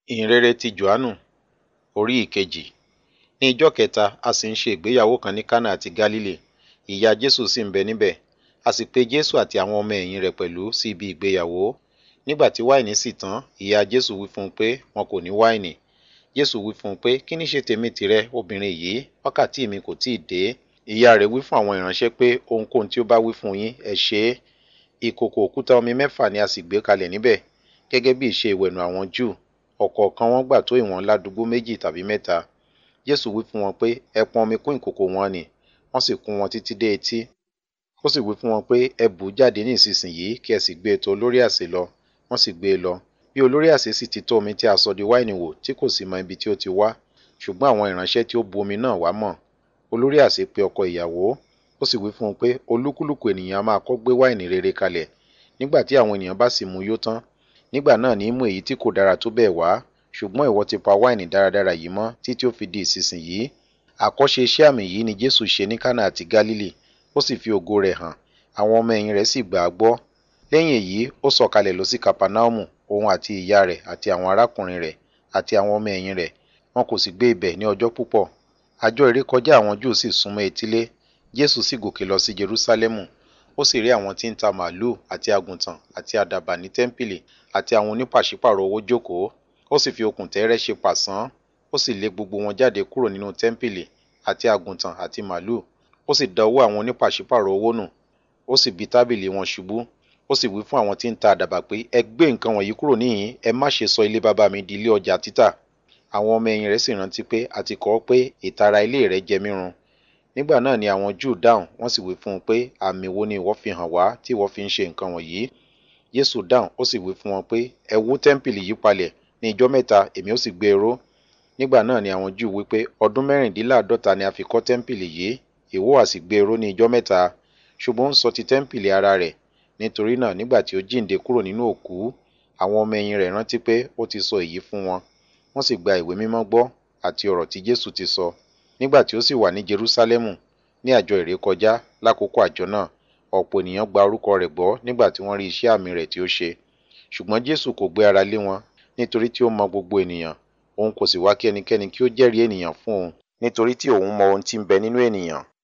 ìhìnrere ti jòhánù orí ìkejì ní ijọ́ kẹta a sì ń ṣe ìgbéyàwó kan ní kánà àti gálílì ìyá jésù sì ń bẹ níbẹ̀ a sì pe jésù àti àwọn ọmọ ẹ̀yìn rẹ̀ pẹ̀lú sí ibi ìgbéyàwó nígbà tí wáìnì sì tán ìyá jésù wí fún un pé wọn kò ní wáìnì jésù wí fún un pé kí ní ṣe tèmi tìrẹ obìnrin yìí wákàtí mi kò tíì dé ìyá rẹ̀ wí fún àwọn ìránṣẹ́ pé ohunkóhun tí ó bá wí fún yín ẹ ṣe é ìkòkò òkúta omi mẹ́fà ni a sì gbé kalẹ̀ níbẹ̀ gẹ́gẹ́ bí ìṣe ìwẹ̀nù àwọn júù ọ̀kọ̀ọ̀kan wọn gbà tó ìwọ̀n ládùúgbò méjì tàbí mẹ́ta jésù wí fún wọn pé ẹ pọn omi kún ìkòkò wọn nì wọ́n sì kún wọn títí dé etí ó sì wí fún wọn pé ẹ bù ú jáde ní ìsinsìnyí kí ẹ sì gbé e tọ̀ olórí àsè lọ wọ́n sì gbé e lọ bí olórí àsè sì ti tó omi tí a sọ di wáìnì wò tí kò sì mọ ibi tí ó ti wá ṣùgbọ́n àwọn ìránṣẹ́ tí ó bu omi náà wá mọ̀ olórí àsè pe ọkọ ìyàwó ó sì wí fún un pé olúkúlùkù ènìyàn a máa kọ́ gbé wáìnì rere kalẹ̀ nígbà tí àwọn ènìyàn bá sì mu yó tán nígbà náà ní í mú èyí tí kò dára tó bẹ́ẹ̀ wá ṣùgbọ́n ìwọ ti pa wáìnì dáradára yìí mọ́ títí ó fi di ìsinsìnyí àkọ́ṣe iṣẹ́ àmì yìí ni jésù ṣe ní kánà àti gálílì ó sì fi ògo rẹ̀ hàn àwọn ọmọ ẹ̀yìn rẹ̀ sì gbà á gbọ́ lẹ́yìn èyí ó sọ̀kalẹ̀ lọ sí kapanaumu òun àti ìyá rẹ̀ àti àwọn arákùnrin rẹ̀ àti àwọn ọmọ ẹ̀yìn rẹ̀ wọn kò sì gbé ibẹ̀ ní ọjọ́ púpọ̀ àjọ ìrékọjá àwọn júù sì súnmọ́ etílé jésù sì gòkè lọ sí jerúsálẹ́mù ó sì rí àwọn tí ń ta màálù àti àgùntàn àti àdàbà ní tẹ́ḿpìlì àti àwọn onípàṣípàrọ̀ owó jókòó ó sì fi okùn tẹ́ẹ́rẹ́ ṣe pàṣán ó sì lé gbogbo wọn jáde kúrò nínú tẹ́ḿpìlì àti àgùntàn àti màálù ó sì da owó àwọn onípàṣípàrọ̀ owó nù ó sì bi tábìlì wọn ṣubú ó sì wí fún àwọn tí ń ta àdàbà pé ẹ gbé nǹkan wọ̀nyí kúrò níhìn ẹ má ṣe sọ ilé bàbá mi di ilé ọjà títà àwọn ọmọ ẹ̀yìn rẹ̀ sì rántí pé a ti kọ pé ìtara ilé rẹ̀ jẹ mí run nígbà náà ni àwọn júù dáhùn wọ́n sì wí fún un pé àmì wo ni ìwọ fi hàn wá tí ìwọ fi ń ṣe nǹkan wọ̀nyí jésù dáhùn ó sì wí fún wọn pé ẹ wó tẹ́ḿpìlì yìí palẹ̀ ní ijọ́ mẹ́ta èmi ó sì gbé e ró nígbà náà ni àwọn júù wí pé ọdún mẹ́rìndínláàádọ́ta ni a fi kọ́ tẹ́ḿpìlì yìí ìwọ á sì gbé e ró ní ijọ́ mẹ́ta ṣùgbọ́n ó ń sọ ti tẹ́ḿpìlì ara rẹ̀ nítorí náà nígbà tí ó jíǹde kúrò nínú òkú àwọn ọmọ ẹ̀yìn rẹ̀ rántí pé ó ti sọ èyí fún wọn wọ́n sì gba ìwé mímọ́ gbọ́ àti ọ̀rọ̀ tí jésù ti sọ nígbà tí ó sì wà ní jerúsálẹ́mù ní àjọ ìrékọjá lákòókò àjọ náà ọ̀pọ̀ ènìyàn gba orúkọ rẹ̀ gbọ́ nígbà tí wọ́n rí iṣẹ́ àmì rẹ̀ tí ó ṣe ṣùgbọ́n jésù kò gbé ara lé wọn nítorí tí ó mọ gbogbo ènìyàn òun kò sì wá kí ẹnikẹ́ni kí ó jẹ́rìí ènìyàn fún òun nítorí tí òun mọ ohun tí ń bẹ nínú ènìyàn